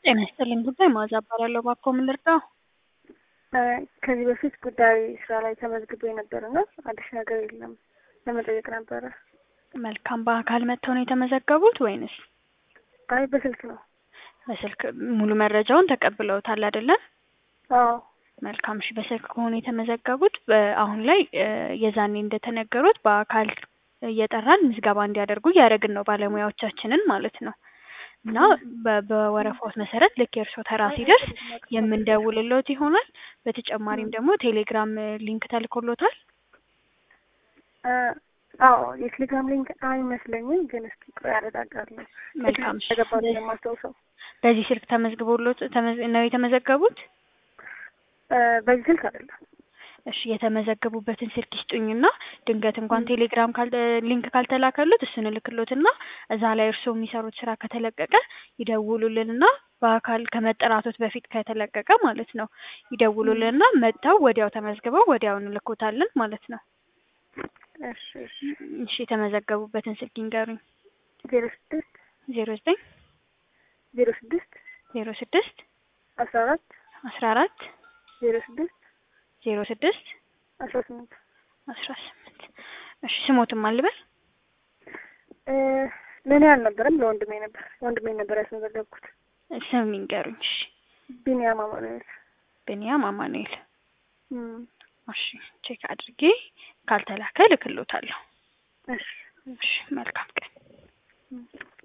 ጤና ይስጥልኝ ጉዳይ መዓዛ እባላለሁ። እባክዎ ምን ልርዳው? ከዚህ በፊት ጉዳይ ስራ ላይ ተመዝግቤ ነበር እና አዲስ ነገር የለም ለመጠየቅ ነበረ። መልካም። በአካል መጥተው ነው የተመዘገቡት ወይንስ አይ በስልክ ነው። በስልክ? ሙሉ መረጃውን ተቀብለውታል አይደለ? አዎ መልካም። እሺ በስልክ ከሆነ የተመዘገቡት በአሁን ላይ የዛኔ እንደተነገሩት በአካል እየጠራን ምዝገባ እንዲያደርጉ እያደረግን ነው ባለሙያዎቻችንን ማለት ነው። እና በ- በወረፋዎት መሰረት ልክ የእርስዎ ተራ ሲደርስ የምንደውልሎት ይሆናል። በተጨማሪም ደግሞ ቴሌግራም ሊንክ ተልኮሎታል። አዎ የቴሌግራም ሊንክ አይመስለኝም፣ ግን እስኪ ቆይ አረጋጋለሁ። መልካም። እሺ። ተገባ የማስታውሰው በዚህ ስልክ ተመዝግቦሎት ተመዝ- ነው የተመዘገቡት? በዚህ ስልክ አይደለም። እሺ የተመዘገቡበትን ስልክ ይስጡኝና ድንገት እንኳን ቴሌግራም ካል ሊንክ ካልተላከሉት እሱን እልክሎትና እዛ ላይ እርስዎ የሚሰሩት ስራ ከተለቀቀ ይደውሉልንና በአካል ከመጠራቶት በፊት ከተለቀቀ ማለት ነው ይደውሉልንና መጥተው ወዲያው ተመዝግበው ወዲያው እንልኮታለን ማለት ነው። እሺ እሺ እሺ የተመዘገቡበትን ስልክ ይንገሩኝ። ዜሮ ስድስት ዜሮ ዘጠኝ ዜሮ ስድስት ዜሮ ስድስት አስራ አራት አስራ አራት ዜሮ ስድስት ዜሮ ስድስት አስራ ስምንት አስራ ስምንት እሺ ስሞትም አልበል ለእኔ አልነበረም ለወንድሜ ነበር ወንድሜ ነበር ያስመዘገብኩት። ስም ይንገሩኝ። እሺ ቢኒያም አማኑኤል። ብንያም አማኑኤል። እም፣ እሺ ቼክ አድርጌ ካልተላከ ልክሎታለሁ። እሺ እሺ መልካም ቀን። እም።